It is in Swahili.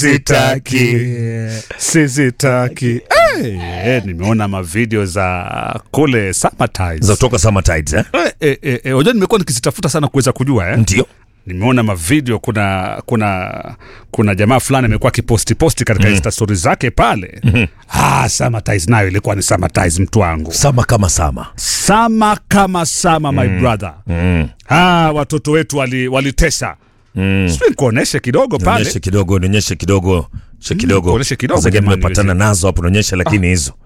sitaki sizitaki hey, nimeona mavideo za kule Summertides. za kutoka Summertides eh? Eh, eh, eh, eh, unajua nimekuwa nikizitafuta sana kuweza kujua eh? Ndio. nimeona mavideo kuna kuna kuna jamaa fulani amekuwa akiposti posti katika mm. insta stories zake pale mm-hmm. ah, Summertides nayo ilikuwa ni Summertides mtu wangu Sama kama sama. sama kama sama my brother Mm. ah, watoto wetu wali- walitesa Mm. sijui nikuoneshe kidogo pale Nionyeshe kidogo, nionyeshe kidogo, nionyeshe kidogo. kuonyeshe kidogo Sasa jamani, nimepatana nazo hapo, nionyeshe lakini hizo.